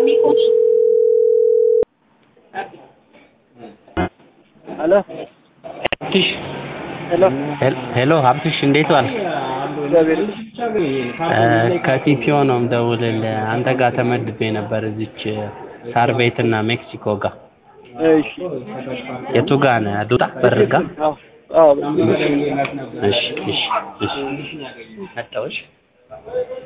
ሄሎ ሀብትሽ ሄሎ ሄሎ ሀብትሽ እንዴት ዋልክ? እግዚአብሔር እ ከቲፒኦ ነው የምደውልልህ። አንተ ጋር ተመድቤ ነበር እዚች ሳር ቤት እና ሜክሲኮ ጋር። እሺ የቱ ጋር ነህ? ልውጣ በር ጋር? አዎ አዎ እሺ እሺ እሺ መጣሁ። እሺ